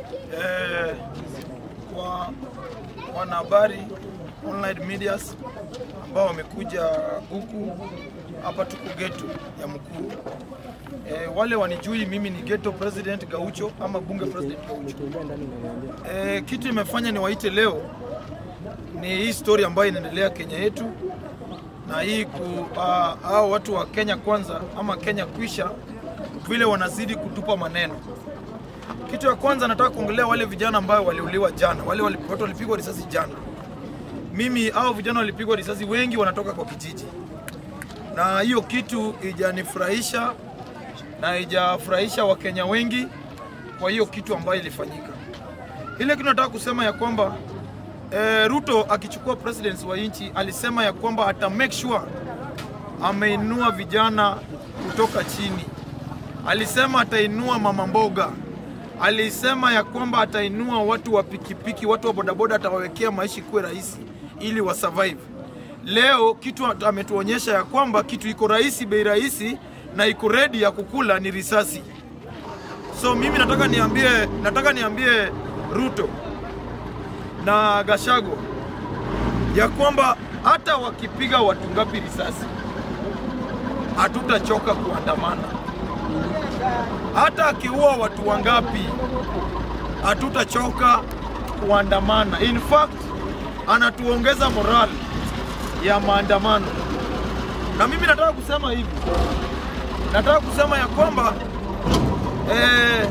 eh, kwa wanahabari online medias ambao wamekuja huku hapa, tuko geto ya Mkuru. Eh, wale wanijui mimi ni geto president Gaucho ama bunge president Gaucho. Eh, kitu imefanya niwaite leo ni hii story ambayo inaendelea Kenya yetu na hii ku uh, hao watu wa Kenya kwanza ama Kenya kwisha vile wanazidi kutupa maneno. Kitu ya kwanza nataka kuongelea wale vijana ambao waliuliwa jana, wale wali- watu walipigwa risasi jana. Mimi hao vijana walipigwa risasi, wengi wanatoka kwa kijiji, na hiyo kitu ijanifurahisha na haijafurahisha Wakenya wengi kwa hiyo kitu ambayo ilifanyika. Ile kitu nataka kusema ya kwamba eh, Ruto akichukua presidency wa nchi alisema ya kwamba ata make sure ameinua vijana kutoka chini. Alisema atainua mama mboga, alisema ya kwamba atainua watu wa pikipiki, watu wa bodaboda, atawawekea maisha kuwe rahisi ili wa survive. Leo kitu ametuonyesha ya kwamba kitu iko rahisi, bei rahisi na iko ready ya kukula ni risasi. So mimi nataka niambie, nataka niambie Ruto na Gachagua ya kwamba hata wakipiga watu ngapi risasi, hatutachoka kuandamana. Hata akiua watu wangapi, hatutachoka kuandamana. In fact, anatuongeza morali ya maandamano, na mimi nataka kusema hivi, nataka kusema ya kwamba eh,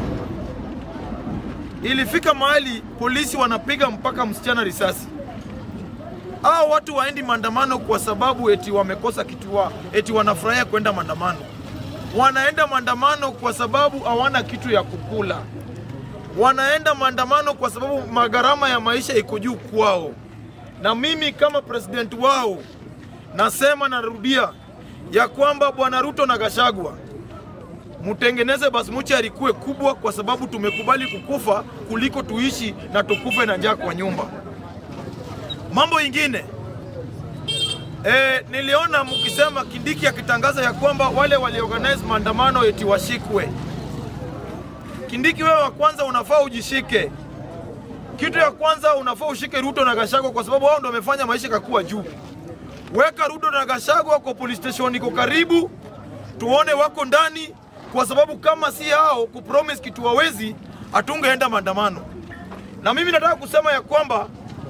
ilifika mahali polisi wanapiga mpaka msichana risasi. Hao watu waendi maandamano kwa sababu eti wamekosa kitu wa, eti wanafurahia kwenda maandamano. Wanaenda maandamano kwa sababu hawana kitu ya kukula. Wanaenda maandamano kwa sababu magharama ya maisha iko juu kwao. Na mimi kama president wao nasema, narudia ya kwamba bwana Ruto na Gachagua mtengeneze basmuchari kuwe kubwa, kwa sababu tumekubali kukufa kuliko tuishi na tukufe na njaa kwa nyumba. Mambo ingine e, niliona mkisema Kindiki akitangaza ya kwamba wale waliorganize maandamano eti washikwe. Kindiki, wewe wa kwanza unafaa ujishike. Kitu ya kwanza unafaa ushike Ruto na Gachagua kwa sababu wao ndio wamefanya maisha kakuwa juu. Weka Ruto na Gachagua kwa police station iko karibu, tuone wako ndani, kwa sababu kama si hao kupromise kitu wawezi, hatungeenda maandamano. Na mimi nataka kusema ya kwamba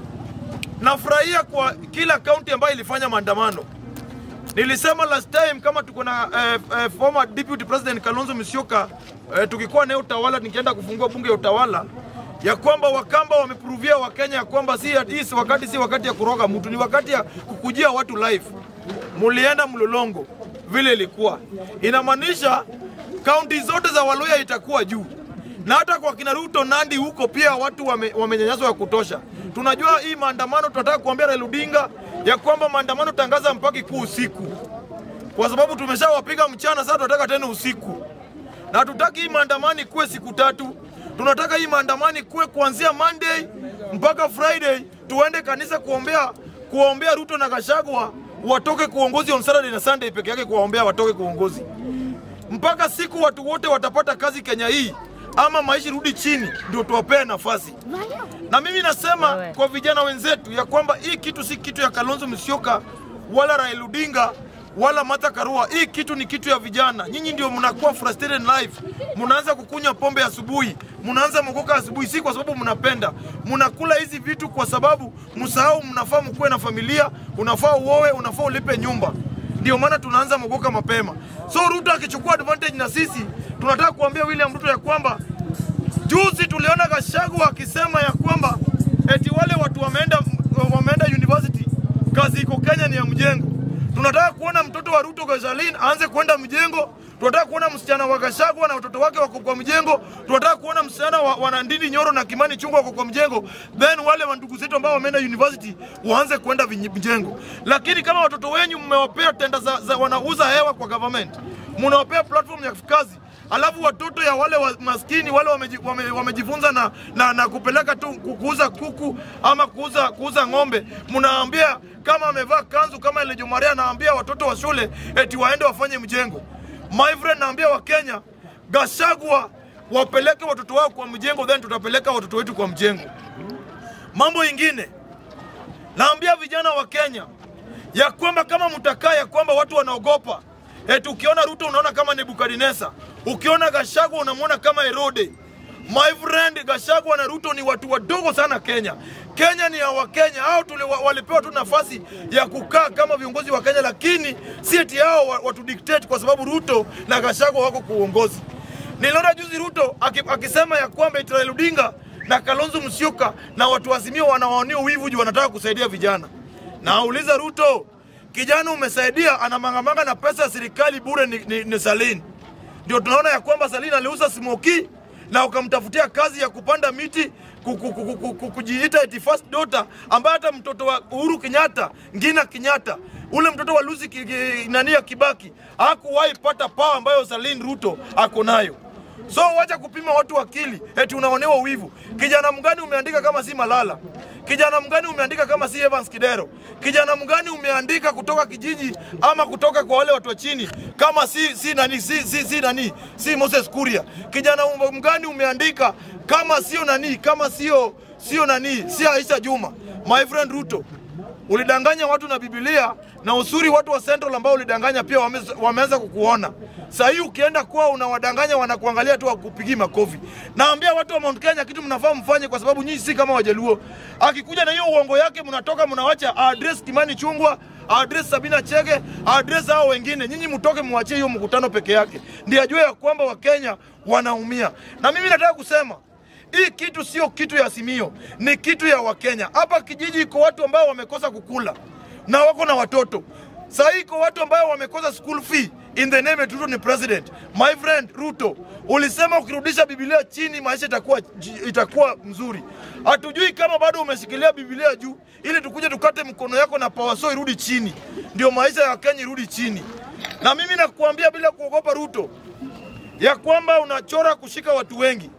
nafurahia kwa kila kaunti ambayo ilifanya maandamano. Nilisema last time kama tuko na eh, eh, former deputy president Kalonzo Musyoka eh, tukikuwa naye utawala, nikienda kufungua bunge ya utawala ya kwamba Wakamba wamepuruvia Wakenya ya kwamba si hii si wakati si wakati ya kuroga mtu, ni wakati ya kukujia watu live. Mulienda mlolongo vile ilikuwa, inamaanisha kaunti zote za Waluya itakuwa juu na hata kwa kina Ruto Nandi huko pia watu wame, wamenyanyaswa ya kutosha. Tunajua hii maandamano, tunataka kuambia Raila Odinga ya kwamba maandamano tangaza mpaka kuu usiku, kwa sababu tumeshawapiga mchana, sasa tunataka tena usiku, na tutaki hii maandamano kuwe siku tatu. Tunataka hii maandamano kuwe kuanzia Monday mpaka Friday, tuende kanisa kuombea kuombea Ruto na Gachagua watoke kuongozi on Saturday na Sunday peke yake, kuwaombea watoke kuongozi mpaka siku watu wote watapata kazi Kenya hii ama maisha rudi chini, ndio tuwapee nafasi. Na mimi nasema kwa vijana wenzetu ya kwamba hii kitu si kitu ya Kalonzo Musyoka wala Raila Odinga wala Martha Karua. Hii kitu ni kitu ya vijana. Nyinyi ndio mnakuwa frustrated in life, mnaanza kukunywa pombe asubuhi, mnaanza mokoka asubuhi, si kwa sababu mnapenda, mnakula hizi vitu kwa sababu msahau, mnafaa mkuwe na familia, unafaa uoe, unafaa ulipe nyumba ndio maana tunaanza mogoka mapema. So Ruto akichukua advantage na sisi, tunataka kuambia William Ruto ya kwamba juzi tuliona Gachagua akisema ya kwamba eti wale watu wameenda wameenda university, kazi iko Kenya ni ya mjengo. Tunataka kuona mtoto wa Ruto Gajalin aanze kwenda mjengo. Tunataka kuona msichana wa Gachagua na watoto wake wako kwa mjengo. Tunataka kuona msichana wa, wa Nandini Nyoro na Kimani Chungwa wako kwa mjengo. Then wale wa ndugu zetu ambao wameenda university waanze kwenda vinyi- mjengo. Lakini kama watoto wenyu mmewapea tenda za, za wanauza hewa kwa government, mnawapea platform ya kazi alafu watoto ya wale wa maskini wale wameji- wame- wamejifunza na, na, na kupeleka tu ku- kuuza kuku ama kuuza, kuuza ng'ombe, mnaambia kama amevaa kanzu kama ile Jomaria anaambia watoto wa shule eti waende wafanye mjengo. My friend, naambia Wakenya, Gachagua wapeleke watoto wao kwa mjengo, then tutapeleka watoto wetu kwa mjengo. Mambo ingine, naambia vijana wa Kenya ya kwamba kama mtakaa ya kwamba watu wanaogopa eti ukiona Ruto unaona kama Nebukadneza, ukiona Gachagua unamwona kama Herode. My friend, Gachagua na Ruto ni watu wadogo sana Kenya. Kenya ni ya Wakenya, hao tuli, wa- walipewa tu nafasi ya kukaa kama viongozi wa Kenya, lakini si eti hao wa- watu dictate kwa sababu Ruto na Gachagua wako kwa uongozi. Niliona juzi Ruto aki- akisema ya kwamba eti Raila Odinga na Kalonzo Musyoka na watu wa Azimio wanawaonea uwivu juu wanataka kusaidia vijana. Nauliza Ruto, kijana umesaidia, anamangamanga na pesa ya serikali bure ni, ni, ni Salini. Ndio tunaona ya kwamba Salini aliuza smoki na ukamtafutia kazi ya kupanda miti ku- ku- ku- ku- ku- kujiita eti first daughter, ambaye hata mtoto wa Uhuru Kenyatta, Ngina Kenyatta, ule mtoto wa Lucy Ki- Ki- nani ya Kibaki hakuwahi pata pawa ambayo Salini Ruto ako nayo. So wacha kupima watu akili eti unaonewa wivu. Kijana mgani umeandika kama si Malala? Kijana mgani umeandika kama si Evans Kidero? Kijana mgani umeandika kutoka kijiji ama kutoka kwa wale watu wa chini kama si si nani si si, si nani si Moses Kuria? Kijana mgani umeandika kama sio nani kama sio sio nani si Aisha Juma? My friend Ruto, ulidanganya watu na Biblia na usuri watu wa Central ambao ulidanganya pia wame- wameanza kukuona. Saa hii ukienda kwao unawadanganya, wanakuangalia tu wakupigii makofi. Naambia watu wa Mount Kenya kitu mnafaa mfanye, kwa sababu nyinyi si kama Wajaluo. Akikuja na hiyo uongo yake, mnatoka mnawacha address Kimani Chungwa, address Sabina Chege, address hao wengine. Nyinyi mtoke mwachie hiyo mkutano peke yake, ndiye ajue ya kwamba Wakenya wanaumia. Na mimi nataka kusema hii kitu sio kitu ya Simio, ni kitu ya Wakenya. Hapa kijiji iko watu ambao wamekosa kukula na wako na watoto. Saa hii iko watu ambao wamekosa school fee in the name Ruto ni president. My friend Ruto, ulisema ukirudisha Biblia chini maisha itakuwa itakuwa mzuri. Hatujui kama bado umeshikilia Biblia juu ili tukuje tukate mkono yako na power so irudi chini, ndio maisha ya Kenya irudi chini. Na mimi nakuambia bila kuogopa Ruto ya kwamba unachora kushika watu wengi.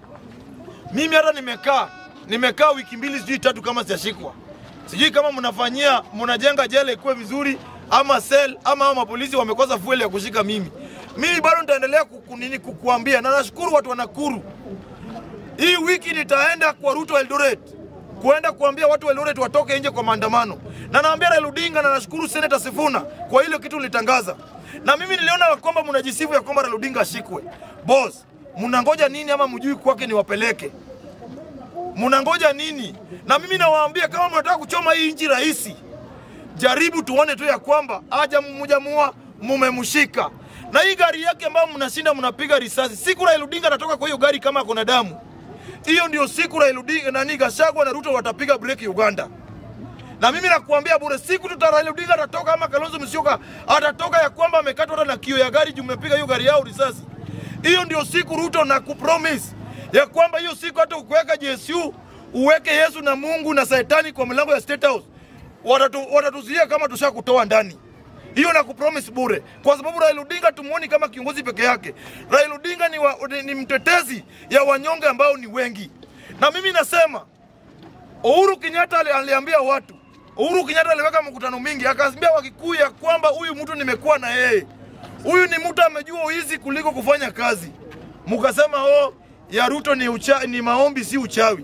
Mimi hata nimekaa nimekaa wiki mbili sijui tatu kama sijashikwa. Sijui kama mnafanyia mnajenga jela ikuwe vizuri ama sel ama hao mapolisi wamekosa fueli ya kushika mimi. Mimi bado nitaendelea kukunini kukuambia na nashukuru watu wa Nakuru. Hii wiki nitaenda kwa Ruto Eldoret kuenda kuambia watu wa Eldoret watoke nje kwa maandamano, na naambia Raila Odinga na nashukuru Senator Sifuna kwa ile kitu ulitangaza. Na mimi niliona kwamba mnajisifu ya kwamba Raila Odinga ashikwe. Boss, mnangoja nini ama mjui kwake niwapeleke? Mnangoja nini? Na mimi nawaambia kama mnataka kuchoma hii nchi rahisi, jaribu tuone tu ya kwamba aja mmujamua mumemshika na hii gari yake ambayo mnashinda mnapiga risasi. Siku Raila Odinga anatoka kwa hiyo gari kama kuna damu, hiyo ndio siku Raila Odinga nani Gachagua na Ruto watapiga breki Uganda. Na mimi nakuambia bure, siku tuta Raila Odinga atatoka ama Kalonzo Musyoka atatoka ya kwamba amekatwa hata na kio ya gari juu mmepiga hiyo gari yao risasi. Hiyo ndio siku Ruto na kupromise ya kwamba hiyo siku hata ukiweka JSU uweke Yesu na Mungu na Shetani kwa mlango ya State House watatu, watatuzuia kama tushakutoa ndani. Hiyo na kupromise bure, kwa sababu Raila Odinga tumuoni kama kiongozi peke yake. Raila Odinga ni, wa, ni, ni mtetezi ya wanyonge ambao ni wengi, na mimi nasema Uhuru Kenyatta ali- aliambia watu, Uhuru Kenyatta aliweka mkutano mingi, akaambia Wakikuyu ya kwamba huyu mtu nimekuwa na yeye, huyu ni mtu amejua uizi kuliko kufanya kazi. Mukasema oh, ya Ruto ni, ucha, ni maombi si uchawi.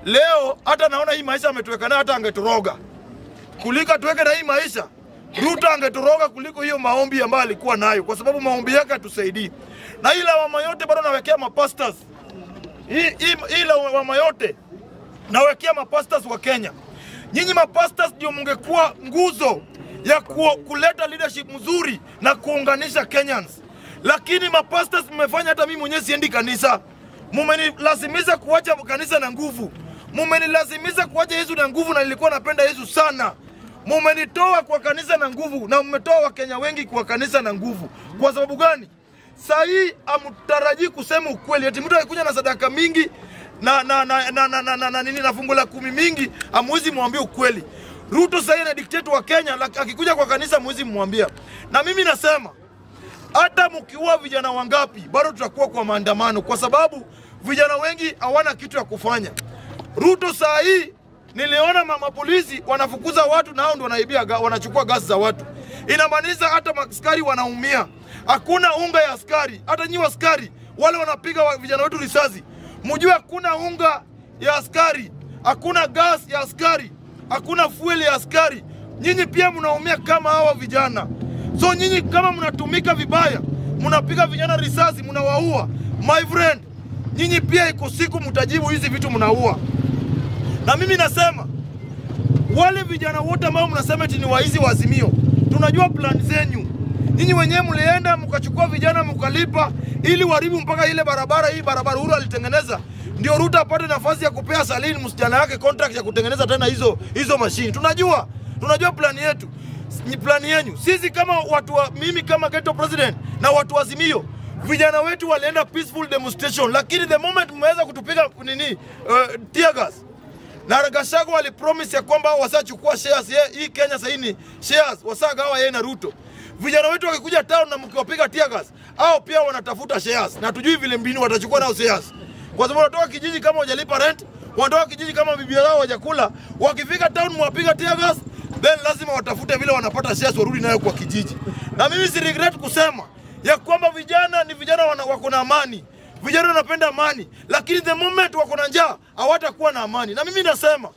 Leo hata naona hii maisha ametuweka nayo, hata angetoroga kuliko tuweke na hii maisha. Ruto angetoroga kuliko hiyo maombi ambayo alikuwa nayo, kwa sababu maombi yake hatusaidii. Na hii lawama yote bado nawekea mapastors, hii hii- hii lawama yote nawekea mapastors wa Kenya. Nyinyi mapastors ndio mngekuwa nguzo ya ku, kuleta leadership mzuri na kuunganisha Kenyans, lakini mapastors mmefanya hata mimi mwenyewe siendi kanisa. Mumenilazimisha kuacha kanisa na nguvu, mumenilazimisha kuacha Yesu na nguvu, na nilikuwa napenda Yesu sana. Mumenitoa kwa kanisa na nguvu, na mmetoa Wakenya wengi kwa kanisa na nguvu. Kwa sababu gani? Saa hii hamtarajii kusema ukweli, eti mtu akikuja na sadaka mingi na na na na na, na, na, na, nini na fungu la kumi mingi, amwezi mwambie ukweli. Ruto sasa na dikteta wa Kenya, lak- akikuja kwa kanisa mwezi mwambia. Na mimi nasema hata mkiua vijana wangapi, bado tutakuwa kwa maandamano, kwa sababu vijana wengi hawana kitu ya kufanya. Ruto saa hii niliona mama polisi wanafukuza watu na hao ndio wanaibia, ga- wanachukua gasi za watu. Inamaanisha hata askari wanaumia, hakuna unga ya askari. Hata nyi askari wale wanapiga wa- vijana wetu risasi, mjue hakuna unga ya askari, hakuna gas ya askari, hakuna fuel ya askari. Nyinyi pia mnaumia kama hawa vijana. So nyinyi kama mnatumika vibaya, mnapiga vijana risasi, mnawaua, my friend, nyinyi pia iko siku mtajibu hizi vitu mnaua. Na mimi nasema wale vijana wote ambao mnasema eti ni waizi wa Azimio, tunajua plan zenyu. Nyinyi wenyewe mlienda mkachukua vijana mkalipa ili waribu mpaka ile barabara hii barabara Uhuru alitengeneza ndio Ruto apate nafasi ya kupea Salim msichana yake contract ya kutengeneza tena hizo hizo mashini. Tunajua tunajua plani yetu ni plani yenyu. Sisi kama watu wa, mimi kama ghetto president na watu wa Azimio vijana wetu walienda peaceful demonstration, lakini the moment mmeweza kutupiga nini uh, tear gas na Gachagua walipromise ya kwamba wasachukua shares ye, hii Kenya sasa ni shares wasagawa yeye na Ruto. Vijana wetu wakikuja town na mkiwapiga tear gas, au pia wanatafuta shares na tujui vile mbinu watachukua nao shares, kwa sababu wanatoka kijiji kama hujalipa rent, wanatoka kijiji kama bibi zao hawajakula. Wakifika town mwapiga tear gas, then lazima watafute vile wanapata shares warudi nayo kwa kijiji. Na mimi si regret kusema ya kwamba vijana ni vijana wana- wako na amani vijana wanapenda amani, lakini the moment wako na njaa hawatakuwa na amani. Na mimi nasema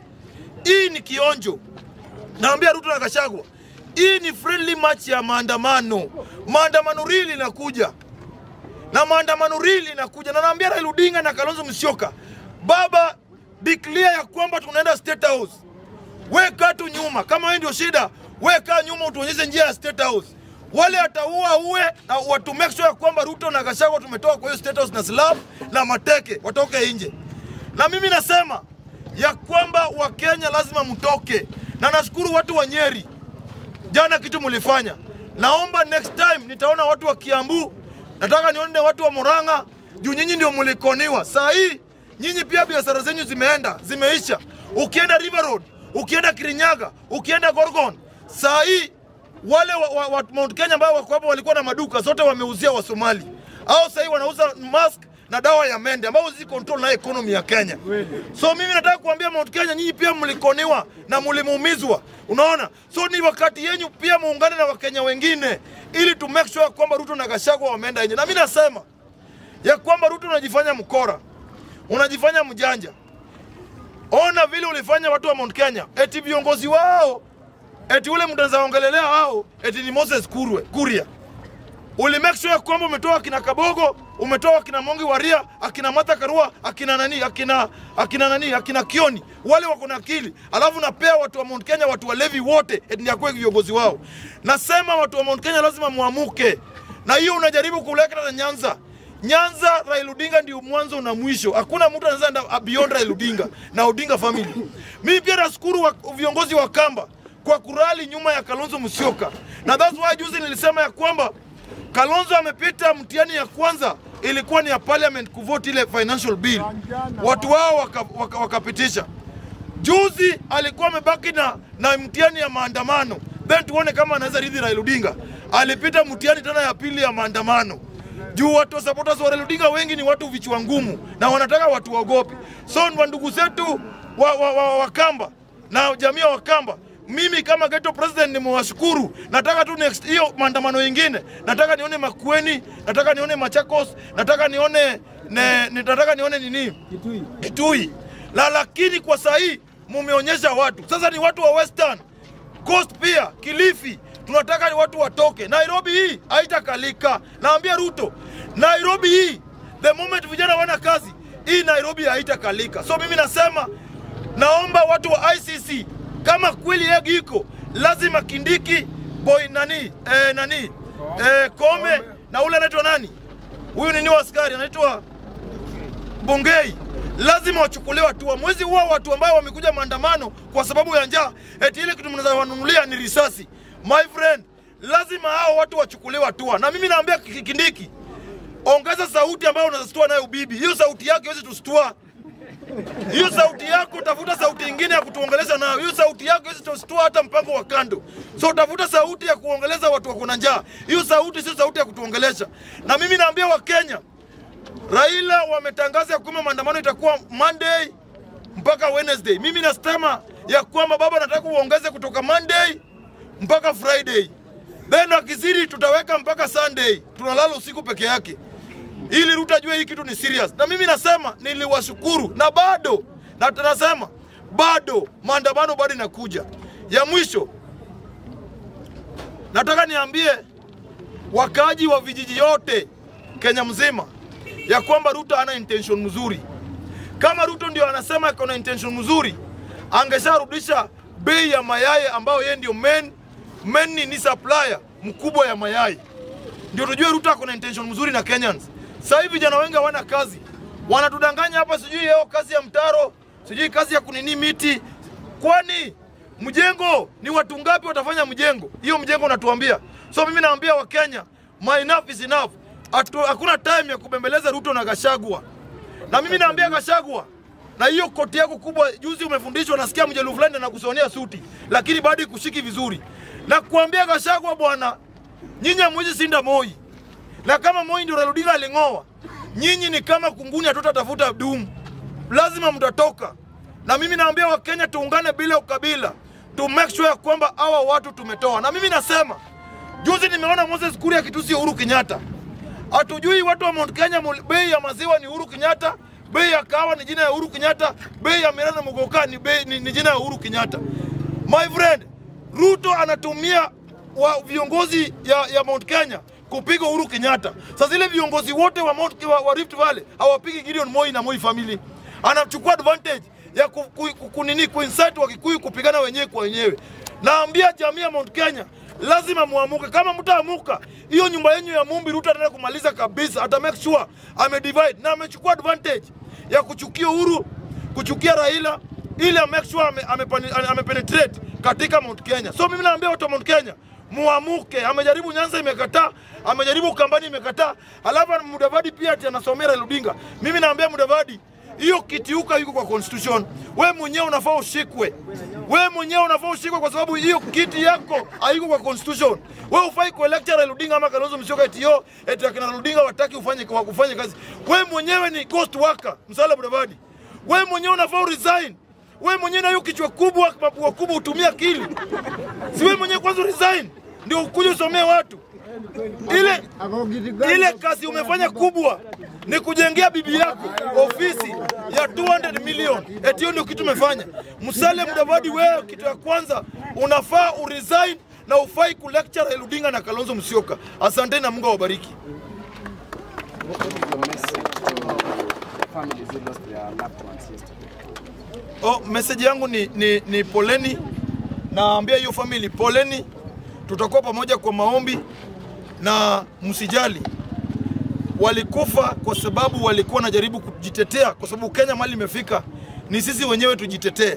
hii ni kionjo, naambia Ruto na Gachagua, hii ni friendly match ya maandamano. Maandamano rili inakuja na maandamano rili inakuja, na naambia Raila Odinga na Kalonzo Musyoka, baba declare ya kwamba tunaenda State House. Weka tu nyuma, kama wewe ndio shida, weka nyuma, utuonyeshe njia ya State House. Wale ataua uwe na watu make sure ya kwamba Ruto na Gachagua tumetoka kwa hiyo State House na slab na mateke watoke nje. Na mimi nasema ya kwamba Wakenya lazima mtoke, na nashukuru watu wa Nyeri jana kitu mlifanya. Naomba next time nitaona watu wa Kiambu, nataka nione watu wa Murang'a juu nyinyi ndio mlikoniwa. Saa hii nyinyi pia biashara zenyu zimeenda zimeisha. Ukienda River Road, ukienda Kirinyaga, ukienda Gorgon, saa hii wale wa, wa, wa Mount Kenya ambao wako hapo walikuwa na maduka zote wameuzia wa Somali, au sasa hii wanauza mask na dawa ya mende ambazo zi control na economy ya Kenya. So mimi nataka kuambia Mount Kenya, nyinyi pia mlikoniwa na mlimuumizwa, unaona. So ni wakati yenyu pia muungane na Wakenya wengine ili tu make sure kwamba Ruto na Gachagua wameenda nje. Na mimi nasema ya kwamba Ruto unajifanya mkora, unajifanya mjanja. Ona vile ulifanya watu wa Mount Kenya, eti viongozi wao, eti ule mtu anaongelelea hao, eti ni Moses Kurwe, Kuria uli make sure kwamba umetoa akina Kabogo, umetoa akina Mongi Waria, akina Martha Karua, akina nani, akina akina nani, akina Kioni, wale wako na akili, alafu napea watu wa Mount Kenya, watu walevi wote, eti ndio akuwe viongozi wao. Nasema watu wa Mount Kenya lazima muamuke, na hiyo unajaribu kuleta na Nyanza. Nyanza, Raila Odinga ndio mwanzo na mwisho. Hakuna mtu anaweza enda beyond Raila Odinga na Odinga family. Mimi pia nashukuru wa, viongozi wa Kamba kwa kurali nyuma ya Kalonzo Musyoka, na that's why juzi nilisema ya kwamba Kalonzo amepita mtihani ya kwanza ilikuwa ni ya parliament kuvote ile financial bill, watu wao wakapitisha waka, wakapitisha. Juzi alikuwa amebaki na, na mtihani ya maandamano, then tuone kama anaweza ridhi Raila Odinga. Alipita mtihani tena ya pili ya maandamano juu watu wa supporters wa Raila Odinga wengi ni watu vichwa ngumu na wanataka watu waogopi. So ni ndugu zetu wa, wa, wa, wa Kamba na jamii ya Wakamba mimi kama ghetto president nimewashukuru. Nataka tu next hiyo maandamano yingine, nataka nione Makueni, nataka nione Machakos, nataka nione ne, nataka nione nini Kitui. Kitui la, lakini kwa saa hii mumeonyesha watu sasa ni watu wa Western Coast pia Kilifi, tunataka ni watu watoke. Nairobi hii haitakalika, naambia Ruto, Nairobi hii the moment vijana wana kazi hii Nairobi haitakalika. So mimi nasema naomba watu wa ICC kama kweli yegi iko lazima Kindiki boy nani eh, nani eh, Kome na ule anaitwa nani huyu nini wa askari anaitwa Bungei lazima wachukuliwe hatua. Mwezi huo watu ambao wamekuja maandamano kwa sababu ya njaa, eti ile kitu mnaweza wanunulia ni risasi. My friend, lazima hao watu wachukuliwe hatua, na mimi naambia Ki- Kindiki, ongeza sauti ambayo unazistua nayo bibi. Hiyo sauti yake haiwezi tustua hiyo sauti yako, tafuta sauti ingine ya kutuongelesha nayo. Hiyo sauti yako hizi tustua hata mpango wa kando. So tafuta sauti ya kuongeleza watu wako na njaa. Hiyo sauti sio sauti ya kutuongelesha. Na mimi naambia Wakenya, Raila wametangaza ya kwamba maandamano itakuwa Monday mpaka Wednesday. Mimi nasema ya kwamba baba, nataka uongeze kutoka Monday mpaka Friday, then akizidi tutaweka mpaka Sunday, tunalala usiku peke yake. ili Ruto ajue hii kitu ni serious. Na mimi nasema niliwashukuru, na bado na tunasema bado maandamano bado inakuja. Ya mwisho nataka niambie wakaaji wa vijiji yote Kenya mzima ya kwamba Ruto hana intention mzuri. Kama Ruto ndio anasema iko na intention mzuri, angesharudisha bei ya mayai ambayo yeye ndio main, main ni supplier mkubwa ya mayai, ndio tujue Ruto ako na intention mzuri na Kenyans. Sasa hivi vijana wengi hawana kazi, wanatudanganya hapa, sijui yeo kazi ya mtaro, sijui kazi ya kunini miti. Kwani mjengo ni watu ngapi watafanya mjengo? Hiyo mjengo unatuambia. So mimi naambia Wakenya, my enough is enough. Atu, hakuna time ya kubembeleza Ruto na Gashagwa. Na mimi naambia Gashagwa, na hiyo koti yako kubwa, juzi umefundishwa, nasikia mjelu fulani anakusonea suti, lakini bado ikushiki vizuri. Na kuambia Gashagwa, bwana, nyinyi hamwezi sinda Moi, na kama Moi ndio Raila Odinga aling'oa, nyinyi ni kama kunguni, hatutatafuta dumu, lazima mtatoka. Na mimi naambia Wakenya tuungane bila ukabila, to make sure ya kwamba hawa watu tumetoa. Na mimi nasema juzi nimeona Moses Kuria akitusi Uhuru Kenyatta. Hatujui watu wa Mount Kenya mul- bei ya maziwa ni Uhuru Kenyatta, bei ya kahawa ni jina ya Uhuru Kenyatta, bei ya Miranda Mugoka ni, bei, ni, ni jina ya Uhuru Kenyatta. My friend, Ruto anatumia wa viongozi ya, ya Mount Kenya kupiga Uhuru Kenyatta. Sasa zile viongozi wote wa, Mount, wa, wa Rift Valley hawapigi Gideon Moi na Moi family. Anachukua advantage ya ku, ku, ku, kunini kuincite Wakikuyu kupigana wenyewe kwa wenyewe. Naambia jamii ya Mount Kenya lazima muamuke. Kama mtaamuka, hiyo nyumba yenyu ya Mumbi Ruto ataenda kumaliza kabisa, ata make sure ame divide na amechukua advantage ya kuchukia Uhuru, kuchukia Raila ili ame make sure ame, ame, ame penetrate katika Mount Kenya. So mimi naambia watu wa Mount Kenya muamuke. Amejaribu Nyanza imekataa, amejaribu Ukambani imekataa, alafu Mudavadi pia ati anasomea Raila Odinga. Mimi naambia Mudavadi hiyo kitiuka iko kwa constitution. We mwenyewe unafaa ushikwe, we mwenyewe unafaa ushikwe kwa sababu hiyo kiti yako haiko kwa constitution. We ufai kuelekea Raila Odinga ama Kalonzo Musyoka eti yo eti akina Raila Odinga wataki ufanye kwa kufanya kazi. We mwenyewe ni ghost worker, Musalia Mudavadi. We mwenyewe unafaa uresign. We mwenyewe na hiyo kichwa kubwa, mapua kubwa, utumia akili. Si we mwenyewe kwanza resign ndio ukuje usomee watu ile ile kazi umefanya kubwa ni kujengea bibi yako ofisi ya 200 million. Eti hiyo ndio kitu umefanya. Musalia Mudavadi, wewe kitu ya kwanza unafaa uresign na ufai kulecture Raila Odinga na Kalonzo Musyoka. Asanteni na Mungu awabariki. What is your message to families who lost their loved ones yesterday? Oh, message yangu ni, ni, ni poleni. Naambia hiyo family poleni, tutakuwa pamoja kwa maombi na msijali. Walikufa kwa sababu walikuwa wanajaribu kujitetea, kwa sababu Kenya mali imefika, ni sisi wenyewe tujitetee,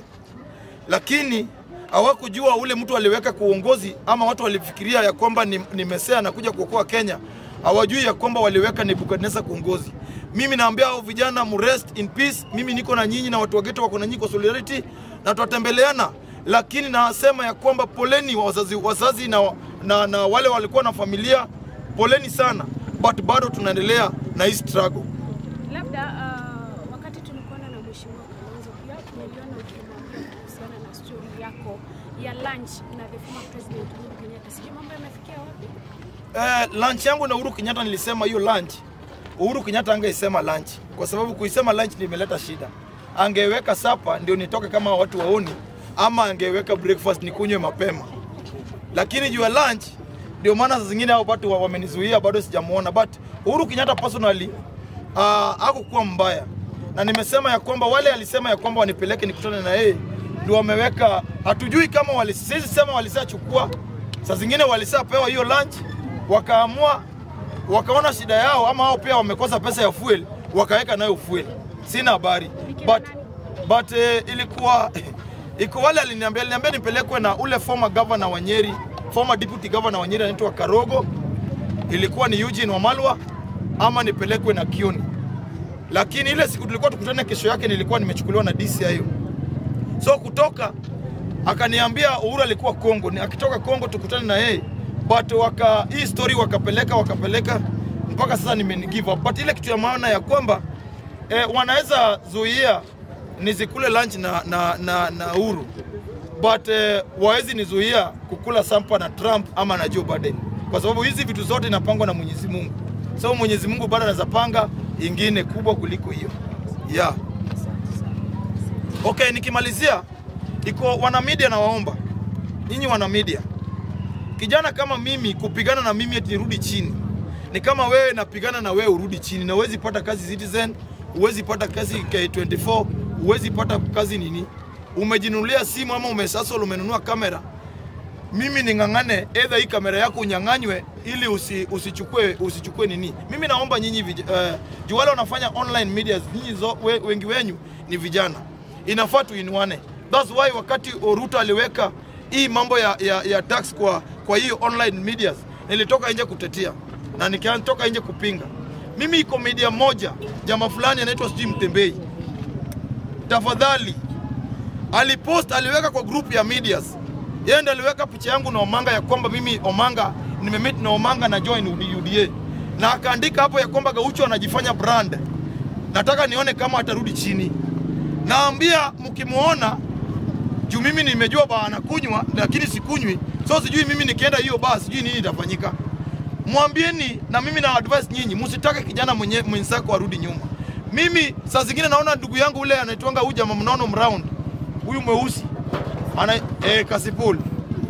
lakini hawakujua ule mtu aliweka kwa uongozi, ama watu walifikiria ya kwamba ni, ni Mesea anakuja kuokoa Kenya. Hawajui ya kwamba waliweka Nebukadneza kwa uongozi. Mimi naambia hao vijana mu rest in peace. Mimi niko na nyinyi na watu wa ghetto wako na nyinyi kwa solidarity na tutatembeleana, lakini nasema ya kwamba poleni wazazi, wazazi na, na, na wale walikuwa na familia, poleni sana, but bado tunaendelea na hii struggle. Labda uh, wakati tulikuona na mheshimiwa Kalonzo pia tumeliona ukimwambia kuhusiana na story yako ya lunch na the former president Uhuru Kenyatta. Sijui mambo yamefikia wapi? Eh, lunch yangu na Uhuru Kenyatta nilisema hiyo lunch. Uhuru Kenyatta angeisema lunch kwa sababu kuisema lunch ndio imeleta shida. Angeweka sapa ndio nitoke kama watu waoni, ama angeweka breakfast nikunywe mapema, lakini juu ya lunch ndio maana saa zingine hao watu wa- wamenizuia, bado sijamuona, but Uhuru Kenyatta personally uh, hakukuwa mbaya, na nimesema ya kwamba wale alisema ya kwamba wanipeleke nikutane na yeye ndio wameweka, hatujui kama wali, siwezi sema walisachukua, saa zingine walisapewa hiyo lunch wakaamua wakaona shida yao, ama wao pia wamekosa pesa ya fuel wakaweka nayo fuel. Sina habari but, but eh, ilikuwa iko wale aliniambia aliniambia nipelekwe na ule former governor wa Nyeri, former deputy governor wa Nyeri anaitwa Karogo, ilikuwa ni Eugene Wamalwa ama nipelekwe na Kioni, lakini ile siku tulikuwa tukutane, kesho yake nilikuwa nimechukuliwa na DCI. So kutoka akaniambia Uhuru alikuwa Kongo, ni akitoka Kongo tukutane na yeye, but waka hii story wakapeleka wakapeleka mpaka sasa nime give up. But ile kitu ya maana ya kwamba eh, wanaweza zuia nisikule lunch na, na, na, na Uhuru but eh, wawezi nizuia kukula sampa na Trump ama na Joe Biden, kwa sababu hizi vitu zote inapangwa na Mwenyezi Mungu. So Mwenyezi Mungu bado anaweza panga ingine kubwa kuliko hiyo. Yeah. Okay, nikimalizia iko wana media na waomba. Nyinyi wana media. Kijana kama mimi kupigana na mimi eti nirudi chini. Ni kama wewe napigana na wewe urudi chini na huwezi pata kazi Citizen, huwezi pata kazi K24, huwezi pata kazi nini? Umejinunulia simu ama umesasol umenunua kamera. Mimi ning'ang'ane either hii kamera yako unyang'anywe ili usi, usichukue usichukue nini. Mimi naomba nyinyi vij, uh, juu wale wanafanya online media nyinyi zo, we, wengi wenyu ni vijana. Inafaa tuinuane. That's why wakati Ruto aliweka hii mambo ya, ya, ya tax kwa kwa hiyo online medias nilitoka nje kutetea na nikatoka nje kupinga. Mimi iko media moja jamaa fulani anaitwa sijui Mtembei, tafadhali alipost aliweka kwa group ya medias, yeye ndiye aliweka picha yangu na Omanga ya kwamba mimi Omanga nimemeet na Omanga na join UDA, na akaandika hapo ya kwamba Gaucho anajifanya brand. Nataka nione kama atarudi chini. Naambia mkimwona juu mimi nimejua ba anakunywa lakini sikunywi, so sijui mimi nikienda hiyo baa sijui nini itafanyika. Mwambieni na mimi na advise nyinyi, msitake kijana mwenye mwenzako arudi nyuma. Mimi saa zingine naona ndugu yangu ule anaitwanga huyu jamaa mnono mround, huyu mweusi ana eh, Kasipul.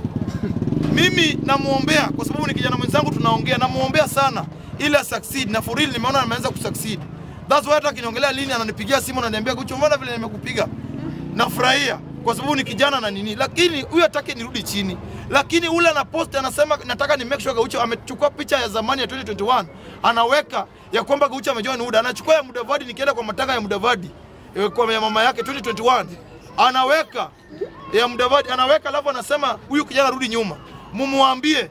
Mimi namuombea kwa sababu ni kijana mwenzangu, tunaongea, namuombea sana ili succeed, na for real nimeona ameanza kusucceed. That's why hata akiniongelea lini ananipigia simu ananiambia Gucho, mbona vile nimekupiga nafurahia kwa sababu ni kijana na nini, lakini huyu hataki nirudi chini. Lakini ule ana post anasema nataka ni make sure Gaucho amechukua picha ya zamani ya 2021 anaweka ya kwamba Gaucho amejoin UDA, anachukua ya Mudavadi, nikienda kwa matanga ya Mudavadi eh, kwa ya mama yake 2021 anaweka ya Mudavadi anaweka, alafu anasema huyu kijana rudi nyuma. Mumwambie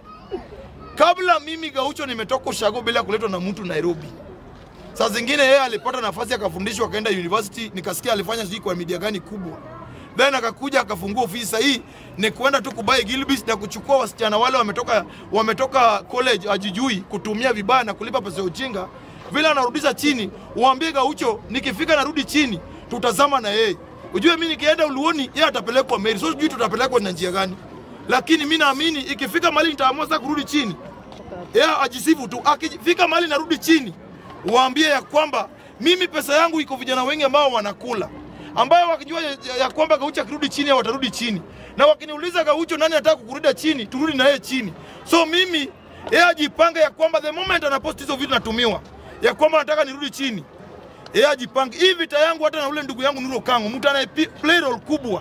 kabla mimi Gaucho nimetoka ushago bila kuletwa na mtu Nairobi. Saa zingine yeye alipata nafasi akafundishwa akaenda university, nikasikia alifanya sijui kwa media gani kubwa then akakuja akafungua ofisi. Sasa hii ni kuenda tu kubai Gilbis na kuchukua wasichana wale wametoka wametoka college ajijui kutumia vibaya na kulipa pesa ya ujinga, vile anarudisha chini. Uambie Gaucho, nikifika narudi chini, tutazama na yeye. Ujue mimi nikienda Uluoni, yeye atapelekwa Meri, so sijui tutapelekwa na njia gani, lakini mimi naamini ikifika mahali nitaamua sasa kurudi chini, yeye ajisifu tu. Akifika mahali narudi chini, waambie ya kwamba mimi pesa yangu iko vijana wengi ambao wanakula ambayo wakijua ya, ya kwamba Gaucho akirudi chini au watarudi chini, na wakiniuliza Gaucho, nani anataka kukurudi chini, turudi na yeye chini. So mimi yeye ajipange ya kwamba the moment anapost hizo vitu natumiwa ya kwamba nataka nirudi chini, yeye ajipange. Hii vita yangu hata na ule ndugu yangu Nuro Kango, mtu anaye play role kubwa,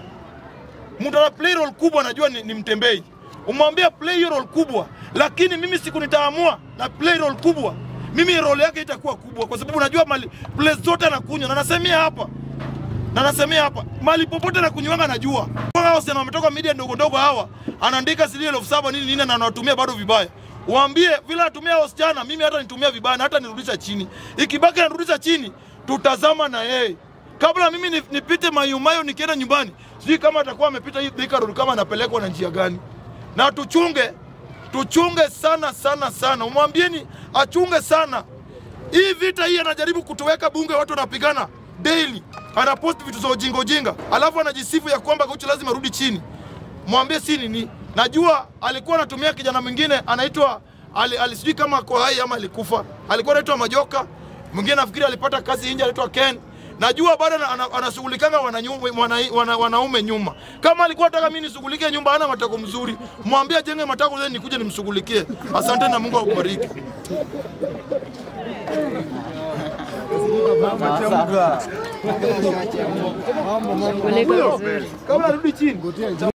mtu ana play role kubwa, najua ni, ni Mtembei, umwambia play hiyo role kubwa, lakini mimi siku nitaamua na play role kubwa, mimi role yake itakuwa kubwa, kwa sababu najua mali place zote anakunywa, na nasemea hapa na nasemea hapa mali popote na kunywanga najua hao sana wametoka media ndogo ndogo hawa anaandika shilingi elfu saba nini nini na anawatumia bado vibaya waambie vile atumia wasichana mimi hata nitumia vibaya na hata nirudisha chini ikibaki narudisha chini tutazama na yeye kabla mimi ni- nipite mayumayo nikienda nyumbani sijui kama atakuwa amepita hii Thika Road kama anapelekwa na njia gani na tuchunge tuchunge sana sana sana umwambieni achunge sana hii vita hii anajaribu kutuweka bunge, watu wanapigana daily, anapost vitu za ujinga ujinga, alafu anajisifu ya kwamba Gaucho lazima rudi chini. Mwambie si nini, najua alikuwa anatumia kijana mwingine anaitwa ali, ali sijui kama ako hai ama alikufa, alikuwa anaitwa Majoka, mwingine nafikiri alipata kazi nje, anaitwa Ken. Najua bado ana- ana- anashughulikanga wanaume wana, wana, wanaume nyuma. Kama alikuwa anataka mimi nishughulikie nyumba, hana matako mzuri, mwambie ajenge matako zeni nikuje nimshughulikie. Asante na Mungu akubariki. Shughulika vizuri. Kabla arudi chini